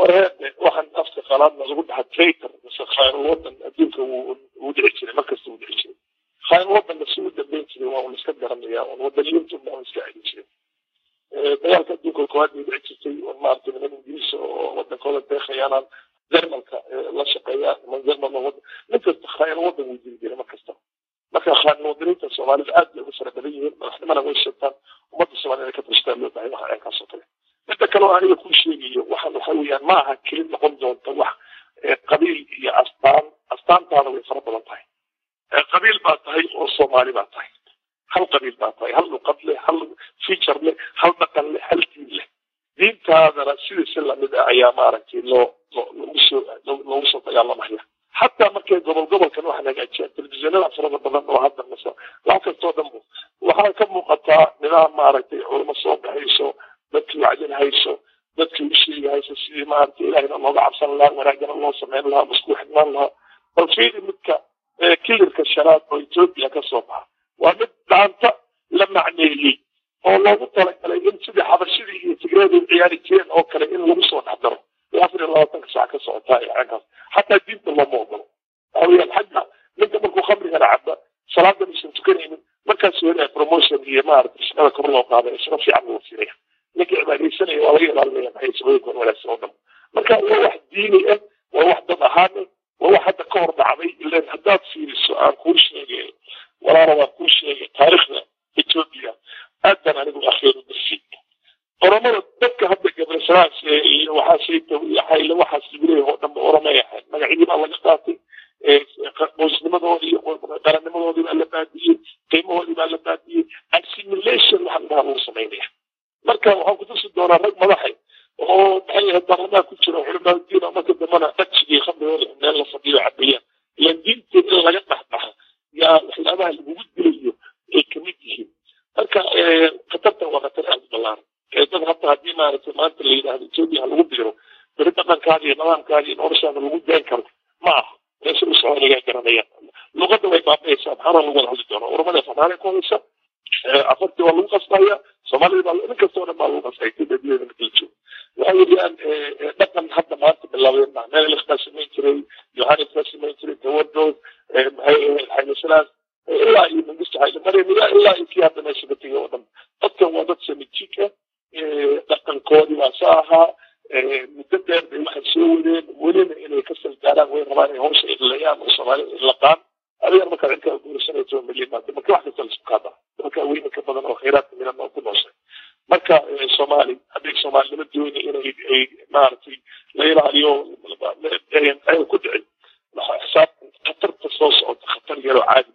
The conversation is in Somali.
warheede waxaan afka qalaadna lagu dhaha traitor mise khayrul wadan adduunka wuu dhici jiray markasta wuu dhici jiray khayrul wadanna si u dambeyn jiray waa un iska garanaya un wadaniyintu baa un iska celin jiray dagaalka adduunka koowaad bay dhici jirtay un maaragtay niman ingiriis oo wadankooda deekhayaanan jermalka la shaqeeya niman jermal wadan nin kasta khayrul wadan wuu jiri jiray markasta marka khayrul wadaniinta soomaalida aad bay ugu fara badan yihiin madaxnimana way sheegtaan ummadda soomaalida inay ka tashtaan loo baahay waxa aynkaasoo kale midda kale oo aniga kuu sheegayo waxaan waxa weeyaan ma aha kelid noqon doonta wax qabiil iyo astaan astaantaada way fara badan tahay qabiil baa tahay oo soomaali baa tahay hal qabiil baa tahay hal luqad leh hal feature leh hal dhaqan leh hal diin leh diintaadana sidiisi lamid ah ayaa maaragtay loo loogu soo loogu soo dagaalamaya xataa markay gobol gobolkan waxaan hagaajiyaan telefishinada farada badan oo hadda mase wax kastoo dhan waxaa ka muuqataa nidaam maaragtay culamo soo baxayso dadkii wacdin hayso dadkii u sheegi hayso sidii maaragtay ilahina looga cabsan lahaa wanaagana loo samayn lahaa masku xidhnaan lahaa bal fiiri midka kilirka shanaad oo etoobiya ka soo baxa waa mid dhaanta la macneeyey oo loogu talagalay in sidii xabashidii iyo tigreedu ciyaari jireen oo kale in lagu soo dhex daro afar iyo labaatanka saac ka socotaa icankaas xataa diinta looma ogolo waxaweyaan xagga ninka markuu khamrigana caba salaadan isan tukanaynin markaas helaya promotion iyo maaragtay shaqada kor loo qaaday shaqo fiican loo siinaya ninka cibaadaysanaya waa laga ilaalinaya maxay shaqooyinkan wanaagsan oo dhan marka waa wax diini ah waa wax dad ahaan ah waa wax hadda ka hor dhacday ilan haddaad fiiriso aan kuu sheegay walaala waan kuu sheegay taariikhda etoobiya aad baan anigu akhiru darsi oromada dadka hadda gabrasalaas iyo waxaasayta iyo xayle waxaas lagu leeyahay oo dhanba oromay ahayd magacyadii baa laga qaatay qoysnimadoodii iyo qarannimadoodii baa la baadiyey qiimahoodii baa la baadiyey assimilation waxaa ladhaha lagu samaynaya marka waxaan kutusi doonaa rag madaxay oo maxay ahayd baarlamaan ku jira culimaadiin oo marka dambana dhajigii khamrigooda meel la fadhiyo cabayaan ilan diinta in laga dhexbaxa yaa waxyaabaha lagugu dilayo ay kamid yihiin marka khatartan waa khatar aad u ballaaran dad hata haddii maaragtay maanta la yidhaahdo etoobiya ha lagu biiro beri dhaqankaada iyo nidaamkaada iyo noloshaada lagu daan karo ma aha meesha u soconigaa garanayaan luqadda way baabaysaa maxaana lagu wada hadli doonaa urmada soomaaliya ku hadlaysa afartii waa lagu qasbaya soomaalida baa nin kastoo dhan baa lagu qasbaya etoobiyadeeda marka la joogo waxay yidhiyaan dhaqan hadda maanta bilaabeen baa meel baa samayn jiray yohanes baa samayn jiray tawadood maxay ahayd xaylasalaas ilaa iyo mangisto xaylamariam ilaa iyo kii hadda meesha ka tegay oo dhan dadkan waa dad samijiik ah dhaqankoodii baa sa ahaa muddo dheer bay waxay soo wadeen welina inay ka salgaaraan way rabaan inay hawsha idlayaan oo soomaalida idlaqaan adigan markaad cidkaa guursanayso milyan maanta marka wax kasta laisku kaada marka weyne ka badan oo khayraadka milan oo ku nooshay marka soomaali hadday soomaalinimo dooni inay ay maaragtay la ilaaliyo ay ku dhicin xisaab khatarta soo socota khatar yaroo caadi